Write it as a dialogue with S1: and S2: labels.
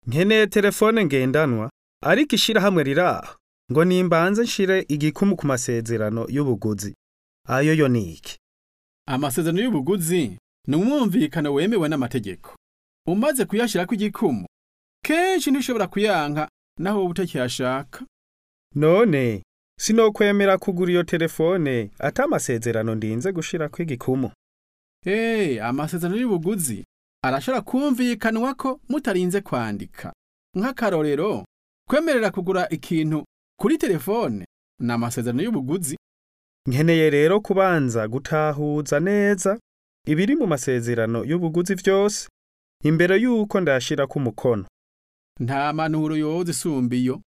S1: nkeneye telefone ngendanwa ariko ishirahamwe riraho ngo nimbanze nshire igikumu ku masezerano y'ubuguzi ayo yo niki
S2: amasezerano y'ubuguzi ni umwumvikano wemewe n'amategeko umaze kuyashirako igikumu kenshi ntishobora kuyanka naho wowe utakiyashaka
S1: none sinokwemera kugura iyo telefone ata amasezerano ndinze gushirako igikumu
S2: Hey, amasezerano y'ubuguzi arashobora kumvikanwa ko mutarinze kwandika nk'akarorero kwemerera kugura ikintu kuri telefone ni amasezerano y'ubuguzi
S1: nkeneye rero kubanza gutahuza neza ibiri mu masezerano y'ubuguzi vyose imbere yuko ndashirako umukono
S2: nta manuro yoza isumba iyo